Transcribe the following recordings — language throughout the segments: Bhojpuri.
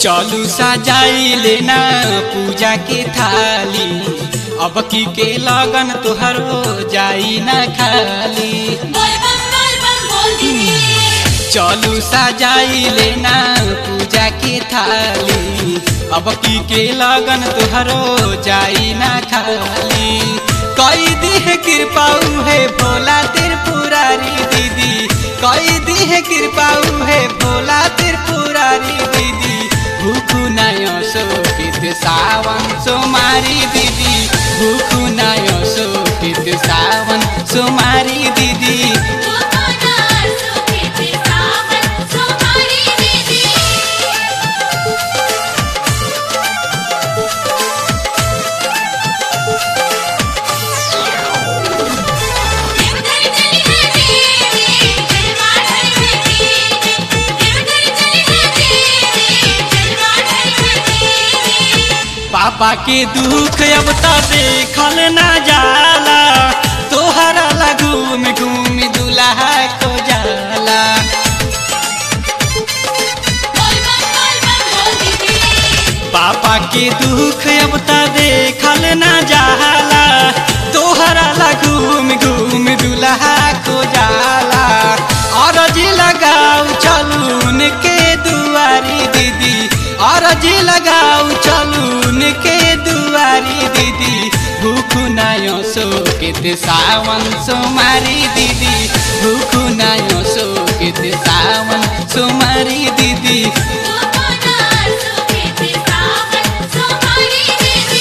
चलू सजाई लेना पूजा के थाली अब की के लगन तुहरो जाई ना खाली बोल बम बोल बम बोल दीदी चलू सजाई लेना पूजा के थाली अब की के लगन तुहरो जाई ना खाली कई दिह कृपाऊ है भोला त्रिपुरारी दीदी कई दिह कृपाऊ है भोला त्रिपुरारी दीदी भूखु नयो शोकित सावन सोमारी दीदी भूखु नयो शोकित सावन सोमारी दीदी कोकोनट सुखे सावन सुमारी दीदी देवघर चली है दीदी जलवा ढल है दीदी देवघर चली है दीदी जलवा ढल है दीदी पापा के दुख अब तो देखल ना जाला तोहरा ला घूम घूम दुल्हा को जाला बोल बम बोल बम बोल दीदी पापा के दुख अब तो देखल ना जाला तोहरा ला घूम घूम दुल्हा को जाला अरजी लगाऊ चलून के दुआरी दीदी अरजी लगाऊ चलून के दुआरी दीदी भूखु नायो सोकित सावन सोमारी दीदी भूखु नायो सोकित सावन सोमारी दीदी कोकोनट सुखे सावन सुमारी दीदी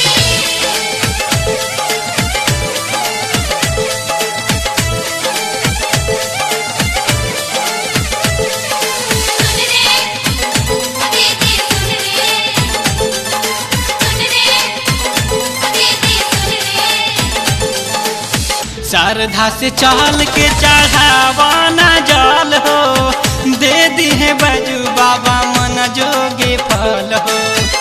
सुन रे दीदी सुन रे सुन रे दीदी सुन रे श्रद्धा से चल के चढ़ावाना जल हो दे दी है बजू बाबा मन जोगे फल हो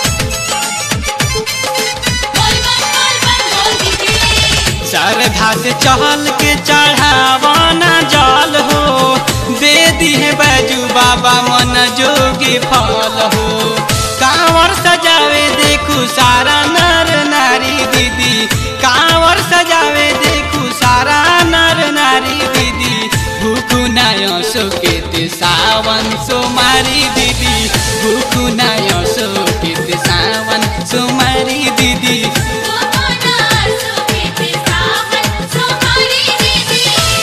बोल बम बोल बम बोल दीदी श्रद्धा से चल के चढ़ावाना जल हो दे दी है बजू बाबा मन जोगे फल हो कांवर सजावे देखू सारा नर नारी दीदी कांवर सजावे देखू सारा नर नारी दीदी भूखु नायो सोकेत सावन सोमारी दीदी भूखु नायो सोकेत सावन सोमारी दीदी कोकोनट सुखे सावन सुमारी दीदी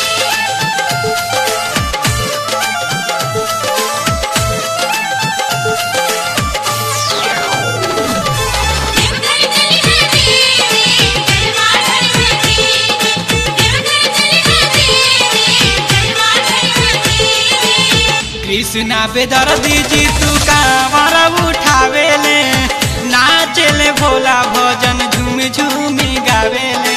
देवघर चली है दीदी जलवा ढल है दीदी देवघर चली है दीदी जलवा ढल है दीदी कृष्णा बेदर दीजी तू कांवर उठावेले नाचेले भोला भजन झूम झूमी गावेले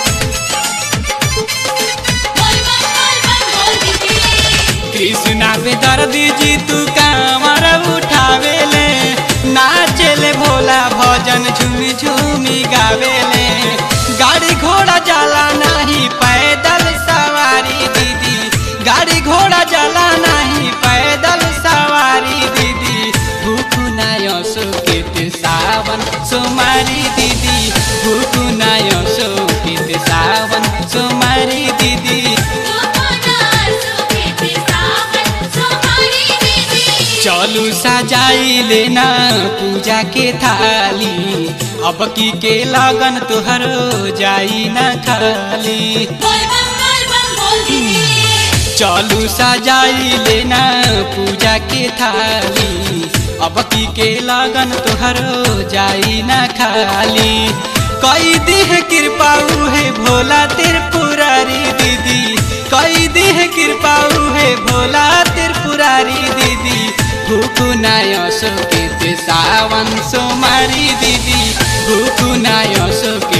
बोल बम बोल बम बोल दीदी कृष्णा बेदर दीजी तू कांवर उठावेले नाचेले भोला भजन झूमी झूमी गावेले गाड़ी घोड़ा जाला नहीं पैदल सवारी दीदी गाड़ी घोड़ा जाला नहीं पैदल सवारी दीदी भूखु नायो सुकित सावन सोमारी दीदी भूखु नायो सुकित सावन सोमारी दीदी कोकोनट सुखे सावन सुमारी दीदी चलू सजाई लेना पूजा के थाली अब की के लगन तुहरो जाई न खाली बोल बम बोल बम बोल दीदी चलू सजाई लेना पूजा के थाली अब की के लगन तुहरो जाई न खाली कई दिह कृपाऊ है भोला त्रिपुरारी दीदी कई दिह कृपाऊ है भोला त्रिपुरारी दीदी भूखु नायो सोकित सावन सोमारी दीदी भूखु नायो सोकित